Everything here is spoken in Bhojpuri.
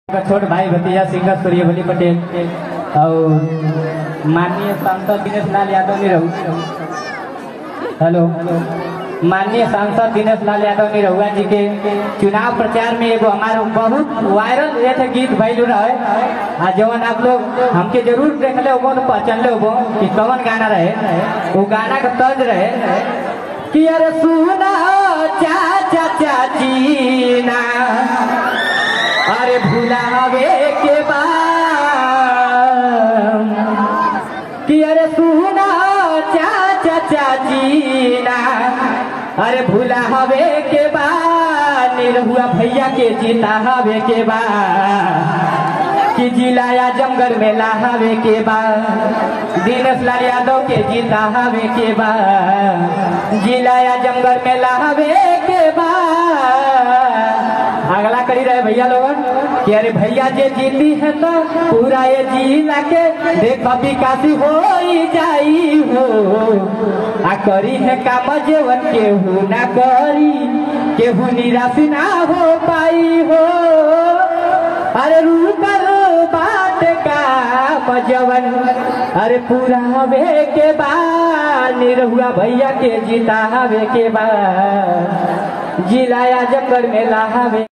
का छोट भाई भतीजा सिंगर सूर्यवली पटेल और माननीय सांसद दिनेश लाल यादव ने रहू हेलो माननीय सांसद दिनेश लाल यादव ने रहुआ जी के चुनाव प्रचार में एगो हमारा बहुत वायरल ये थे गीत भैलू रहे आ जवन आप लोग हमके जरूर देखले होबो तो पहचानले होबो कि कौन गाना रहे वो गाना का तर्ज रहे कि अरे सुना चाचा चाची ना अरे भुलावे के बाद कि अरे सुना चाचा चाची ना अरे भूला हवे के बाद निरहुआ भैया के जीता हवे के बाद कि जिलाया जमगढ़ में लाहवे के बाद दीनेश लाल यादव के जीता हवे के बाद जिलाया जमगढ़ में लाहवे के बाद अगला करी रहे भैया लोगन कि अरे भैया जे जीती है तो पूरा ये जिला के देख विकासी हो जाई हो आ करी है काम जेवन केहू ना करी केहू निराश ना हो पाई हो अरे रूकर बात का मजवन अरे पूरा हवे के बाद निरहुआ भैया के जीता हवे के बाद जिलाया जमगढ़ में लाहवे